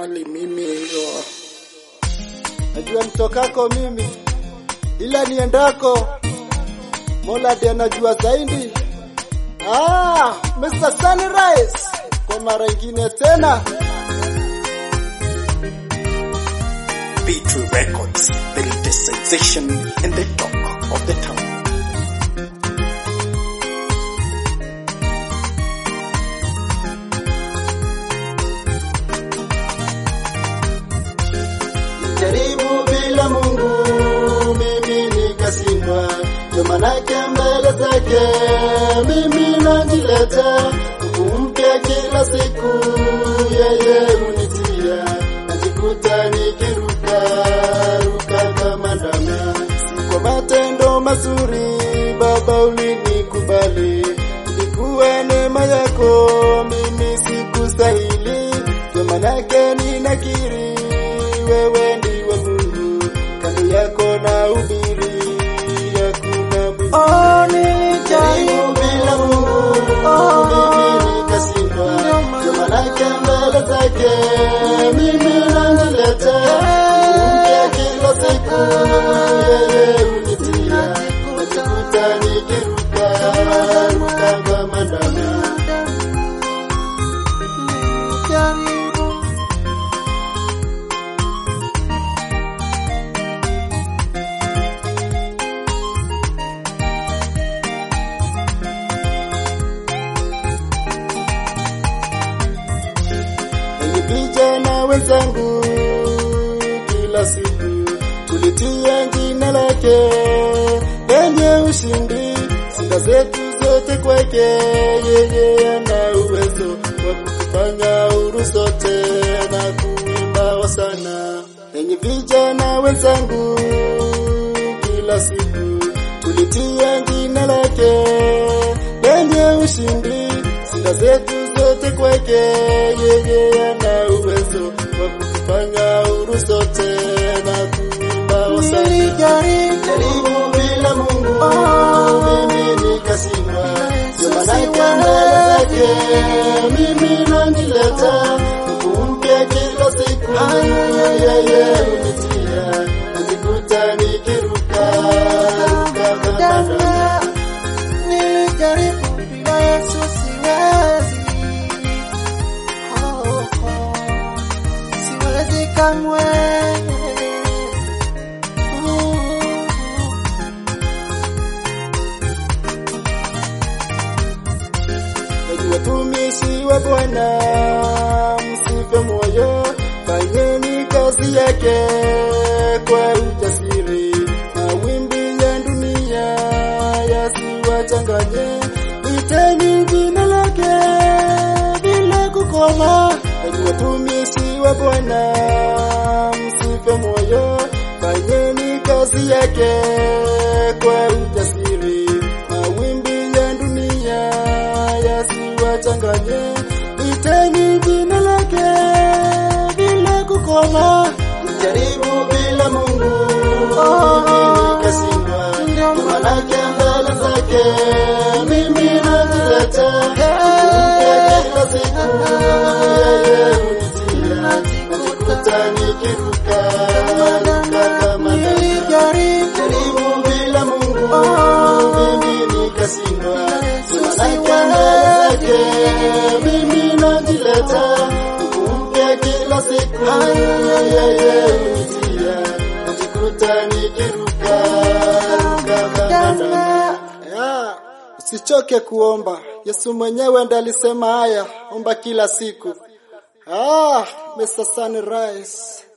mahali mimi hiyo. Najua nitokako mimi, ila niendako Mola ndiye anajua zaidi. Ah, Mr. Sunrise kwa mara ingine tena. B2 Records, the latest sensation in the talk of the town. Jaribu bila Mungu mimi nikashindwa, ndio manake mbele zake mimi najileta, nguvu mpya kila siku yeye hunitia, najikuta nikiruka ruka kama ndama, si kwa matendo mazuri Baba ulinikubali, ilikuwa neema yako mimi sikustahili, ndio manake ninakiri wewe ndiwe Mungu, kando yako na ubiri hakuna mwingine. Oh, nilijaribu bila Mungu mimi nikashindwa, ndio manake mbele zake mimi najileta, mpya kila siku yeye hunitia, najikuta nikiruka ruka kama ndama. nilijaribu Enyi vijana wenzangu, kila siku tulitia jina lake lenye ushindi, sifa zetu zote kwake, yeye ana uwezo wa kutufanya huru sote na kuimba wasana. Enyi vijana wenzangu, kila siku tulitia jina lake lenye ushindi, sifa zetu zote kwake, yeye ana uwezo wa kutufanya huru sote na kuimba wasana. nilijaribu Jaribu bila Mungu mimi nikashindwa, ndio manake mbele zake mimi najileta, nguvu mpya kila siku yeye hunitia, najikuta nikiruka ruka kama ndama. nilijaribu bila Yesu siwezi oh, oh. siwezi kamwe Enyi watumishi wa Bwana, msife moyo, fanyeni kazi yake kwa ujasiri. Mawimbi ya dunia yasiwachanganye, iteni jina lake bila kukoma. Enyi watumishi wa Bwana, msife moyo, fanyeni kazi yake kwa ujasiri. Mawimbi ya dunia yasiwachanganye, iteni jina lake bila kukoma. Jaribu bila Mungu mimi nikashindwa, ndio manake mbele zake mimi najileta, mpya kila siku yeye hunitia, najikuta nikiruka ruka kama ndama. nilijaribu Jaribu bila Mungu mimi nikashindwa, manake mbele zake mimi najileta, nguvu mpya kila siku yeye hunitia, najikuta nikiruka ruka kama ndama. Ya, Usichoke kuomba, Yesu mwenyewe ndiye alisema haya, omba kila siku. Ah, Mr. Sunrise.